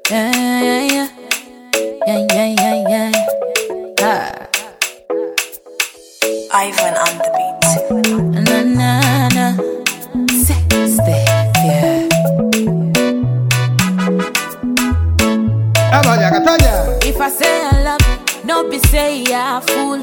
Yeah, yeah, yeah. Yeah, yeah, yeah, yeah. Ah. Ivan on the beat. Na, na, na. Sexy, yeah. Vamos allá, Cataña. If I say I love you, no be say I fool.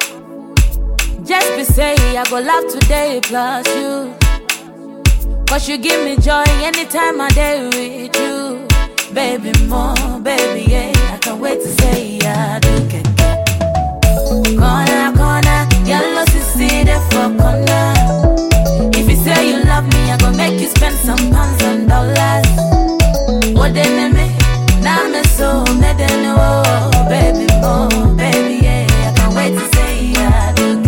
Just be say I go love today plus you. Cause you give me joy anytime I day with you. Baby, more, baby, yeah. I can't wait to say I do get Corner, corner, yellow to see the for corner. If you say you love me, I go make you spend some pounds and dollars. What they name me? Now me so me they know, baby, more, baby, yeah. I can't wait to say I do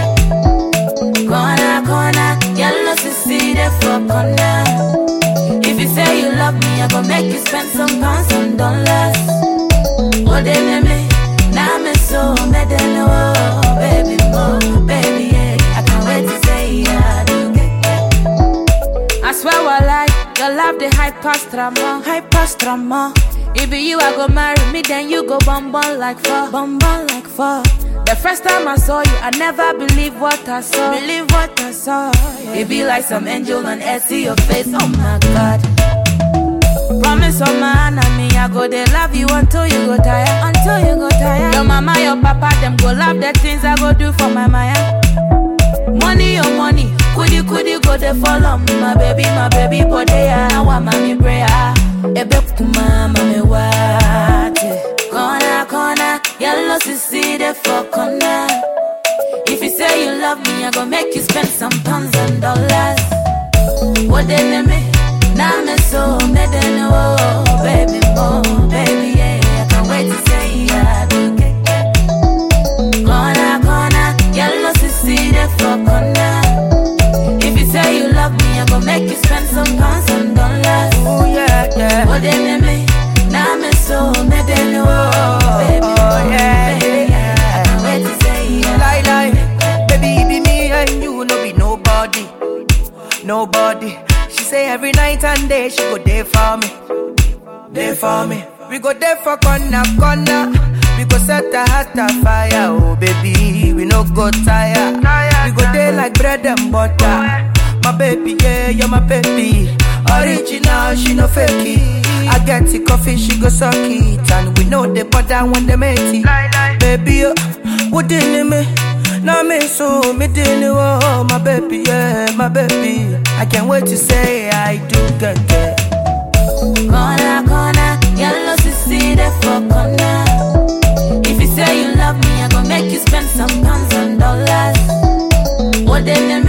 get Corner, corner, yellow to see the for corner. If you say you love me, I go make you spend some pounds and dollars. What they name me? Now me so me they know, baby, more, baby, yeah. I can't wait to say I do get I swear I lie, your love the high past drama, high past drama. If be you, I go marry me, then you go bum bum like fuck, bum bum like fuck. The first time I saw you, I never believed what I saw, believe what I saw. yeah. It be like some angel on earth, see your face, oh my god. Promise on my enemy, I go they love you until you go tired, until you go tired. Your mama, your papa, them go love the things I go do for my Maya. Money, your money, couldy couldy go they follow me, my baby, my baby, but they are now I'm mommy prayer. Ebe kuma mami wate, corner corner, yellow to see the for corner. If you say you love me, I go make you spend some pounds and dollars. What they name me? Now me so me they know, baby, more, baby, yeah. I can't wait to say I do get Corner, corner, yellow to see the for corner. If you say you love me, I go make you spend some pounds and dollars. Oh yeah, yeah. What they name me? Now me so me they know, baby, oh, more, yeah, baby, yeah. I can't wait to say I Lie, lie. Baby, it be me and you, no be nobody. Nobody. She say every night and day she go there for me. There for me. We go there for corner, corner. We go set a heart afire, oh baby. We no go tire. We go there like bread and butter. My baby, yeah, you're my baby. Original, she no fake it. I get the coffee, she go suck it. And we know the butter when they make it. Baby, oh, what did me? Now me so me didn't oh my baby, yeah, my baby. I can't wait to say I do get it. Corner, corner, yellow to see the for corner. If you say you love me, I go make you spend some pounds and dollars. What they name